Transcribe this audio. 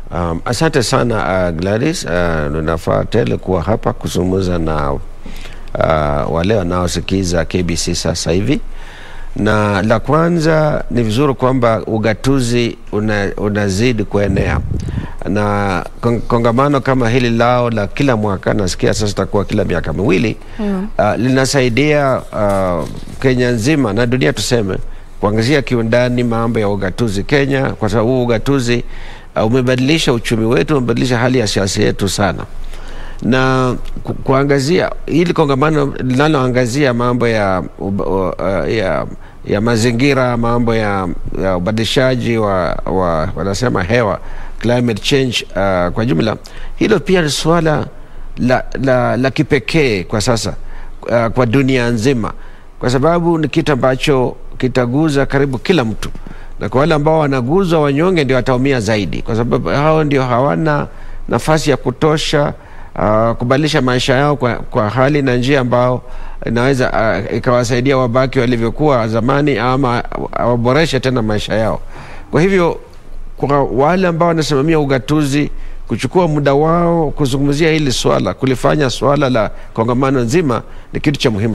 Um, asante sana uh, Gladys. Uh, ninafaa tele kuwa hapa kuzungumza na uh, wale wanaosikiza KBC sasa hivi, na la kwanza ni vizuri kwamba ugatuzi una, unazidi kuenea na kongamano kama hili lao la kila mwaka, nasikia sasa itakuwa kila miaka miwili mm. uh, linasaidia uh, Kenya nzima na dunia tuseme kuangazia kiundani mambo ya ugatuzi Kenya, kwa sababu huu ugatuzi uh, umebadilisha uchumi wetu, umebadilisha hali ya siasa yetu sana, na ku, kuangazia hili kongamano linaloangazia mambo ya, uh, uh, ya ya mazingira, mambo ya, ya ubadilishaji wa, wa wanasema hewa climate change uh, kwa jumla, hilo pia ni suala la, la, la kipekee kwa sasa uh, kwa dunia nzima, kwa sababu ni kitu ambacho kitaguza karibu kila mtu, na kwa wale ambao wanaguzwa, wanyonge ndio wataumia zaidi, kwa sababu hao ndio hawana nafasi ya kutosha uh, kubadilisha maisha yao kwa, kwa hali na njia ambao inaweza uh, ikawasaidia wabaki walivyokuwa zamani ama waboreshe tena maisha yao. Kwa hivyo kwa wale ambao wanasimamia ugatuzi kuchukua muda wao kuzungumzia hili swala, kulifanya swala la kongamano nzima ni kitu cha muhimu.